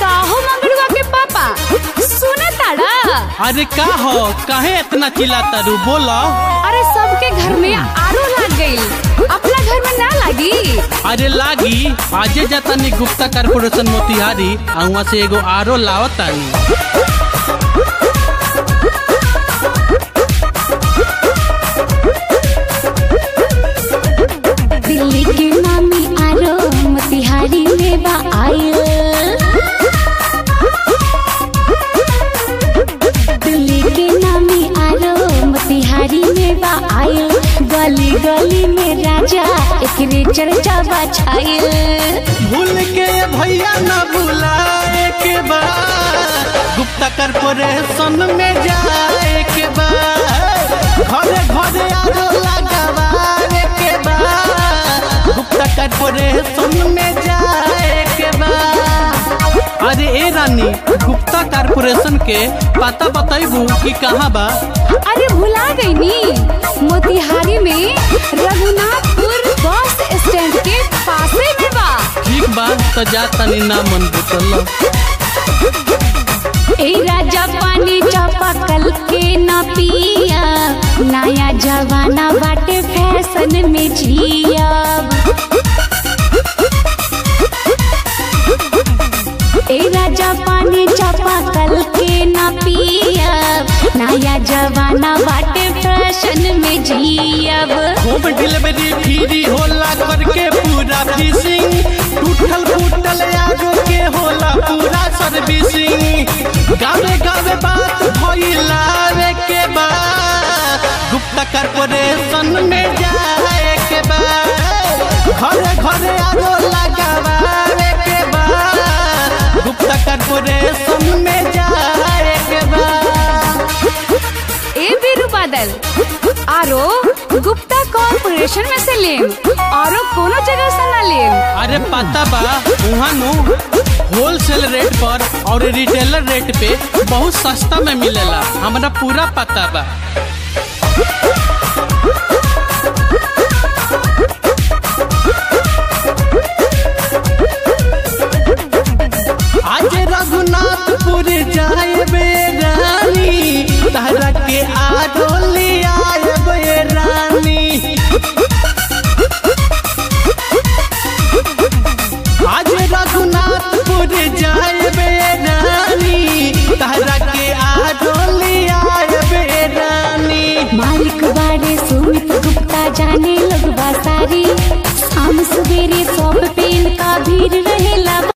काहो मंगड़ुआ के पापा सुने ताड़ा अरे का हो काहे इतना चिल्लाता रू बोलो अरे सबके घर में आरो लग गई अपना घर में ना लगी अरे लागी आजे जातानी गुप्ता कारपोरेशन मोतिहारी आ वहाँ से एगो आरो लावतानी दिल्ली के मामी आरो मोतिहारी में बा आयल दिल्ली के नामी आरो मोतिहारी में बा आयल गली गली में राजा एकरे चर्चा बा छायल भूल के भैया न भुलाए के बा गुप्ता कारपोरेशन में जाए के बा घरे घरे आरो लगावाए के बा गुप्ता कारपोरेशन में जाए के बा अरे ए रानी गुप्ता कारपोरेशन के पता बताइबू कि कहाँ बा अरे भुला गई नी मोतिहारी में रघुनाथपुर बस स्टैंड के पासे में बा ठीक बा तो जा तनी ना मन बुतल ए राजा पानी चापाकल के न पिया नया जवाना बाटे फैशन में जिया ए राजा पानी चापाकल के न पिया नया जवाना बाटे फैशन में जियब होम डिलीवरी फ्री होला करके पूरा फिशिंग टूटल फूटल आगो के होला पूरा सर्विसिंग गावे गावे बात भइला रे के बा गुप्ता कारपोरेशन में जाए के बा घरे घरे आगो लगावे के बा गुप्ता कारपोरेशन में जाए के बा ए बीरू बादल आरो गुप्ता कॉर्पोरेशन में से लेम आरो कोनो जगह से ना लेम अरे पता बा वहाँ नु होलसेल रेट पर और रिटेलर रेट पे बहुत सस्ता में मिलेला हमरा पूरा पता बा आज रघुनाथपुर जाए बे रानी तारा के आडो ले आए बे रानी आज रघुनाथपुर जाए